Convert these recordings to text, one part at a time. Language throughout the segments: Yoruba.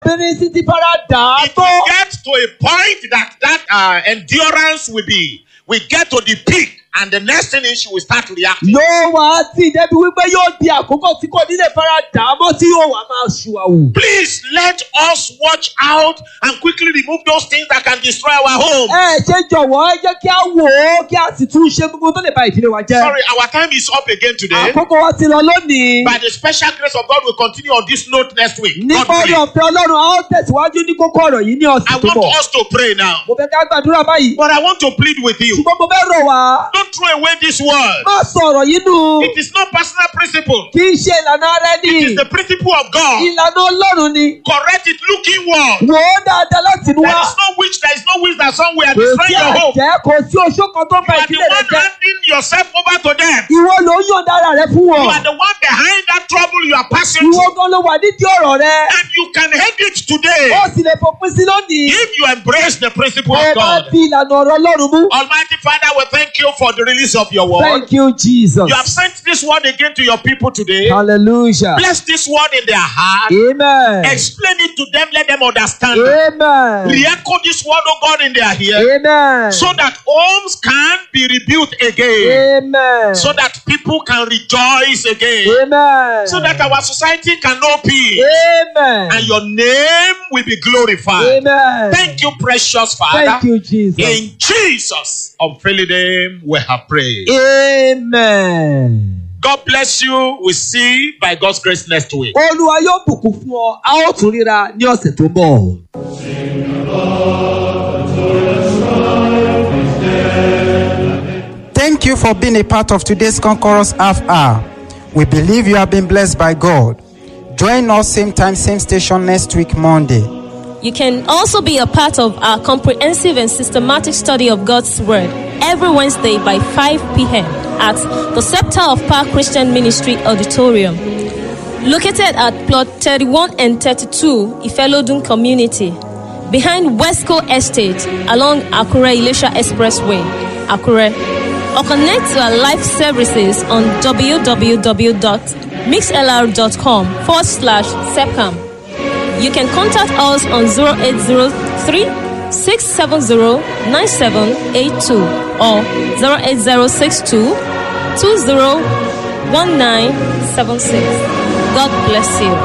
obìnrin sì ti fara dà á It tó. will get to a point that that uh, endurance will be, we get to the peak, and the next thing is she will start reacting. yóò wá sí débi wípé yóò di àkókò tí kò ní lè fara dà á mọ́ tí yóò wá máa ṣùwàwù. Please let us watch out and quickly remove those things that can destroy our home. ẹ ṣe jọ̀wọ́ ẹ jẹ́ kí a wò ó kí a sì tún ṣe gbogbo tó lè ba ìdílé wa jẹ́. Sorry, our time is up again today. àkókò wa ti lọ lónìí. By the special grace of God, we'll continue on this note next week. God nípa orí willing. ọ̀fẹ́ ọlọ́run a ó tẹ̀síwájú ní kókó ọ̀rọ̀ yìí ní I ọ̀sẹ̀ tó want bọ̀. us to pray now. mo fẹ́ ká gbàdúrà báyìí. But I want to plead with you. ṣùgbọ́n mo fẹ́ rọ̀ wá. Don't throw away this word. má sọ ọ̀rọ̀ yìí nù. It is not personal principle. kì í ṣe ìlànà ara It is ẹni. the principle of God. ìlànà ọlọ́run ni. Correct it looking word. wò ó dáadáa láti inú There wá. is no witch, there is no witch that somewhere kò destroying sí your home. àjẹ́ kò sí oṣó kan tó You ba are the ìdílé rẹ one jẹ́. handing yourself over to them. ìwọ ló ń yọ̀ǹda ara rẹ fún You wọn. are the one behind that trouble you are passing ìwọ through. gan ló wà nídìí ọ̀rọ̀ rẹ. And you can end it today ó sì lè fòpin sí lónìí. if you embrace the principle ẹ of bá God. fi ìlànà ọ̀rọ̀ ọlọ́run mú. Almighty Father, we thank you for the release of your word. thank you jesus. You have sent this word again to your people today. hallelujah. Bless this word in their heart. amen. Explain it to them, let them understand. it. amen. Re-echo this word, oh God, in their ear. amen. So that homes can be rebuilt again. amen. So that people can rejoice again. amen. So that our society can know peace. amen. And your name will be glorified. amen. Thank you, precious Father. Thank you jesus. In Jesus' unfailing name, we have prayed. amen. God bless you. We see by God's grace next week. olúwa yóò bùkún fún ọ a ó tún ríra ní ọ̀sẹ̀ tó ń bọ̀. Thank you for being a part of today's Conquerors Half Hour. We believe you have been blessed by God. Join us same time, same station next week, Monday. You can also be a part of our comprehensive and systematic study of God's Word every Wednesday by 5 p.m. at the Scepter of Power Christian Ministry Auditorium, located at plot 31 and 32 Ifelodun Community, behind Westco Estate along Akure Ilesha Expressway, Akure. Or connect to our live services on www.mixlr.com forward slash sepcam. You can contact us on 0803 670 9782 or 08062 201976. God bless you.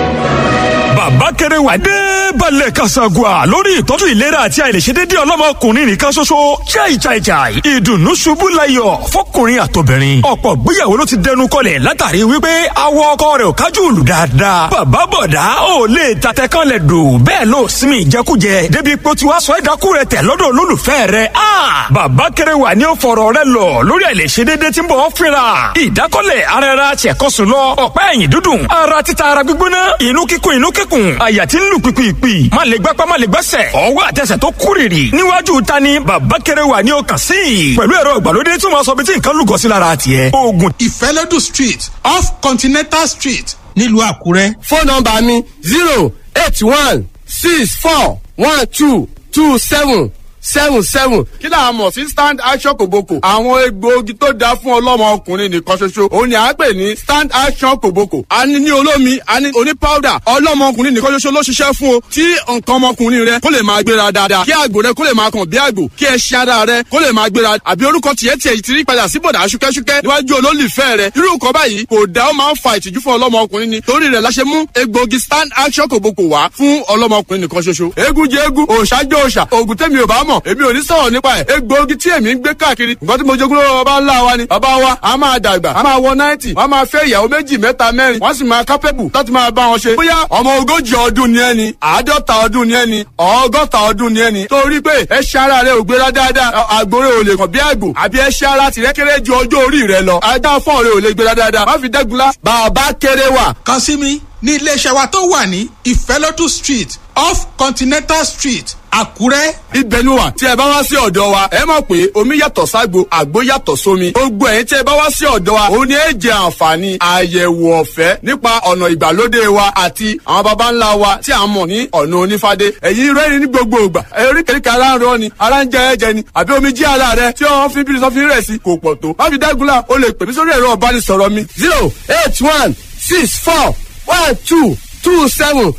bàbá kéré wà dé balẹ̀ kasagua lórí ìtọ́jú ìlera àti àìlèṣedédé ọlọ́mọkùnrin nìkan ṣoṣo chai chai chai ìdùnnú ṣubú layọ̀ fọkùnrin àtobìnrin ọ̀pọ̀ gbéyàwó ló ti dẹnu kọlẹ̀ látàrí wípé awọ ọkọ rẹ̀ ò kájú òlù dáadáa bàbá bọ̀dá ò lè tatẹ kan lẹ̀ dò bẹ́ẹ̀ ló sinmi ìjẹkújẹ débi pé ó ti wá sọ ẹ̀dákú rẹ̀ tẹ̀ lọ́dọ̀ olólùfẹ́ rẹ̀ a bàbá kéré wà ní ó fọ̀rọ̀ rẹ̀ lọ lórí àìlèṣedédé tí ń bọ̀ ọ́ fínra ìdákọ́lẹ̀ ara ẹra ṣẹ̀kọ́sùn lọ ọ̀pá ẹ̀yìn dúdùn ara títa ara gbígbóná inú kíkún inú kíkún àyà tí ń lù pìpìpì má lè gbápá má lè gbẹ́sẹ̀ ọwọ́ àtẹsẹ̀ tó kúrìrì níwájú ta ni bàbá kéré wà ní ọkàn sí i pẹ̀lú ẹ̀rọ ìgbàlódé tí wọ́n sọ bí tí nǹkan lúgọ sí lára tiẹ̀ oògùn ìfẹ́lódù street off continental street nílùú àkúrẹ́. fóònù nọmba mi zero eight one six four one two two seven seven seven. kí là á mọ̀ sí stand action kòbókò. àwọn egbòogi tó dáa fún ọlọ́mọ ọkùnrin nìkan ṣoṣo òun ni à ń pè ní stand action kòbókò. a ní ní olómi a ní oní powder ọlọ́mọ ọkùnrin nìkan ṣoṣo ló ṣiṣẹ́ fún o. tí nǹkan ọmọkùnrin rẹ kó lè máa gbéra dáadáa kí àgbò rẹ kó lè máa kàn bí àgbò kí ẹṣin ara rẹ kó lè máa gbéra àbí orúkọ tiẹ̀ tiẹ̀ ti rí padà sí bọ̀dà ṣúkẹ́ṣúkẹ́ níwájú olólùfẹ́ rẹ irú nǹkan báyìí kò dá ó máa ń fa ìtìjú fún ọlọ́mọ ọkùnrin ni torí rẹ̀ la ṣe mú egbòogi stand action kòbókò wá fún ọlọ́mọ ọkùnrin nìkan ṣoṣo eégún jẹ eégún òòṣà jẹ òòṣà òògùn tẹ́mi ò bá mọ̀ èmi ò ní sọ̀rọ̀ nípa ẹ̀ egbòogi tí èmi ń gbé káàkiri nǹkan tí mo jogún lọ́wọ́ bàbá ńlá wa ni bàbá wa a máa dàgbà a máa wọ náìtì wọ́n máa fẹ́ ìyàwó méjì mẹ́ta mẹ́rin wọ́n sì máa kápẹ́bù láti máa bá wọn ṣe bóyá ọmọ ogójì ọdún ni ẹni àádọ́ta ọdún ni ẹni ọgọ́ta ọdún ni ẹni torí pé ẹṣin ara rẹ ò gbéra dáadáa àgbòrè ò lè kàn bí àgbò àbí ẹṣin ara tìrẹ kéré ju ọjọ́ orí rẹ lọ ajá fọ́ọ̀ rẹ ò lè gbéra dáadáa má fi dẹ́gunlá bàbá kéré wà kàn sí mi ní iléeṣẹ́ wa tó wà ní ìfẹ́lódù street off continental street àkúrẹ́. ibẹ̀ ni wà tí ẹ bá wá sí ọ̀dọ̀ wa ẹ mọ̀ pé omi yàtọ̀ ságbo àgbo yàtọ̀ sómi gbogbo ẹ̀yin tí ẹ bá wá sí ọ̀dọ̀ wa òun ni ẹ jẹ àǹfààní àyẹ̀wò ọ̀fẹ́ nípa ọ̀nà ìgbàlódé wa àti àwọn baba ńlá wa tí a mọ̀ ní ọ̀nà onífádé ẹ̀yin rẹ́rìn ní gbogbo ìgbà eríkèéríkèé ara ń rọ ni ara ń jẹ ẹ̀jẹ̀ ni àbí omi jí ara rẹ tí wọ́n fi bírí sọ́fin rẹ̀ sí kò pọ̀ tó má fi dágunlá o lè pè mí sórí ẹ̀rọ ọ̀bánisọ̀rọ̀ mi zero eight one six four one two two seven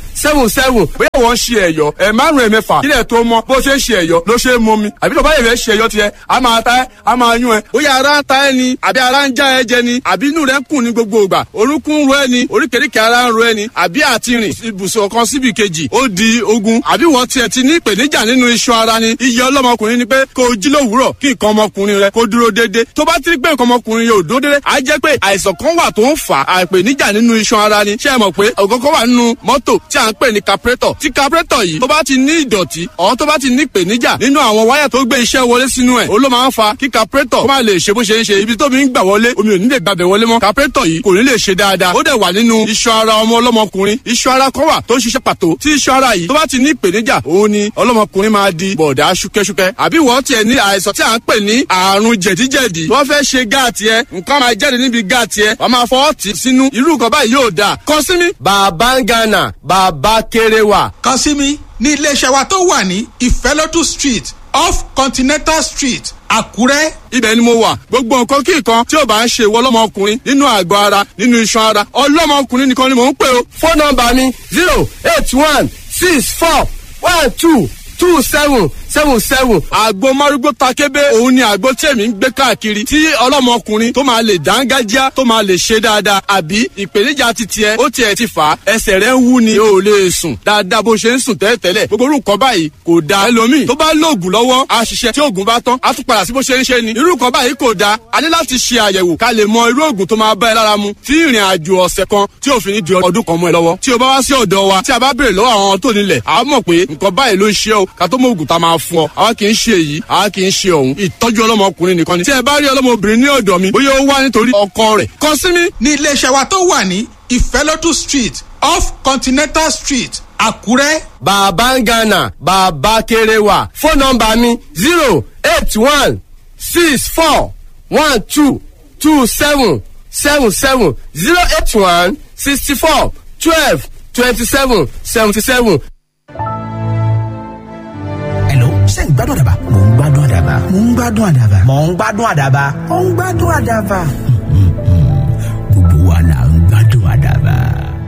seven seven bóyá wọ́n ń ṣe ẹ̀yọ́ ẹ̀ márùn-ún ẹ̀ mẹ́fà kílẹ̀ tó mọ́ bó ṣe ń ṣe ẹ̀yọ́ ló ṣe é mọ́ mi àbí tó bá yẹ̀ fẹ́ ṣe ẹ̀yọ́ tiẹ̀ a máa ta ẹ́ a máa yún ẹ bóyá ara ń ta ẹ ni àbí ara ń já ẹ jẹ ni àbí inú rẹ ń kùn ní gbogbo ìgbà orúnkún ń ro ẹ ni oríkèéríkèé ara ń ro ẹ ni àbí àti rìn ibùsùn kan síbi kejì ó di ogun àbí wọ́n tiẹ̀ ti ní ìpèníjà nínú iṣan ara ni iye ọlọ́mọkùnrin ni pé kó o jí lówùúrọ̀ kí nǹkan ọmọkùnrin rẹ kó dúró déédéé tó bá ti rí pé nǹkan ọmọkùnrin yóò dúró déédéé á jẹ́ pé àìsàn kan wà tó ń fà á ìpèníjà nínú iṣan ara ni ṣé ẹ mọ̀ pé ọ̀gọ́gọ́ wà nínú mọ́tò tí à ń pè ní carburetor tí carburetor yìí tó bá ti ní ìdọ̀tí ọ̀ tó bá ti ní ìpèníjà nínú àwọn wáyà tó gbé iṣẹ́ wọlé sínú ẹ̀ ó ló máa ń fa kí carburetor kó má lè ṣe bó ṣe ń ṣe ibi tómi ń gbà wọlé omi ò ní lè gbàbẹ̀ wọlé mọ́ carburetor yìí kò ní lè ṣe dáadáa ó dẹ̀ wà nínú iṣan ara ọmọ ọlọ́mọkùnrin iṣan ara kan wà tó ń ṣiṣẹ́ pàtó tí iṣan ara yìí tó bá ti ní ìpèníjà òun ni ọlọ́mọkùnrin máa di bọ̀dá ṣúkẹ́ṣúkẹ́ àbí wọ́n tiẹ̀ ní àìsàn tí à ń pè ní àrùn jẹ̀díjẹ̀dí wọ́n fẹ́ ṣe gáàtì ẹ nǹkan máa jáde níbi gáàtì ẹ wọ́n máa fọwọ́ tì sínú irú nǹkan báyìí yóò dáa kàn sí mi. bàbá ń gánà bàbá kéré wà. kàn sí mi ní iléeṣẹ́ wa tó wà ní ìfẹ́lódù street off continental street àkúrẹ́. ibẹ̀ ni mo wà gbogbo nǹkan kí nǹkan tí ò bá ń ṣe ìwọ ọlọ́mọkùnrin nínú àgọ́ ara nínú iṣan ara ọlọ́mọkùnrin nìkan ni mò ń pè o. fóònù nọmba mi zero eight one six four one two two seven seven seven. àgbo márúgbó takébé òun ni àgbo tí èmi ń gbé káàkiri tí ọlọ́mọkùnrin tó máa lè dángájá tó máa lè ṣe dáadáa àbí ìpèníjà ti tiẹ̀ ó tiẹ̀ ti fà á ẹsẹ̀ rẹ̀ ń wú ni o ò lè sùn dáadáa bó ṣe ń sùn tẹ́lẹ̀tẹ́lẹ̀ gbogbo orúkọ báyìí kò da ẹlòmíì tó bá lóògùn lọ́wọ́ á ṣiṣẹ́ tí oògùn bá tán á tún padà sí bó ṣe ń ṣe ni irú nǹkan báyìí kò da a ní láti ṣe àyẹ̀wò ká lè mọ irú oògùn tó máa bá ẹ lára mu tí ìrìn àjò ọ̀sẹ̀ kan tí òfin ní di ọdún kan mọ́ ẹ lọ́wọ́ tí o bá wá sí ọ̀dọ̀ wa tí a bá béèrè lọ́wọ́ àwọn tó nílẹ̀ a mọ̀ pé nǹkan báyìí ló ń ṣe ọ́ ká tó mọ oògùn tá a máa fún ọ àwa kì í ṣe èyí àwa kì í ṣe òun ìtọ́jú ọlọ́mọkùnrin nìkan ni tí ẹ bá rí ọlọ́mọbìnrin ní ọ̀dọ̀ mi bóyá ó wá nítorí ọkọ rẹ̀ kàn sí mi. ní iléeṣẹ́ wa tó wà ní ìfẹ́lódù street off continental street àkúrẹ́. bàbá ń gánà bàbá kéré wà fóònù nọmba mi zero eight one six four one two two seven seven seven zero eight one sixty four twelve twenty seven seventy seven. Hello, ṣé ń gbádùn àdàbà? Mò ń gbádùn àdàbà. Mò ń gbádùn àdàbà. Mò ń gbádùn àdàbà. Mò ń gbádùn àdàbà.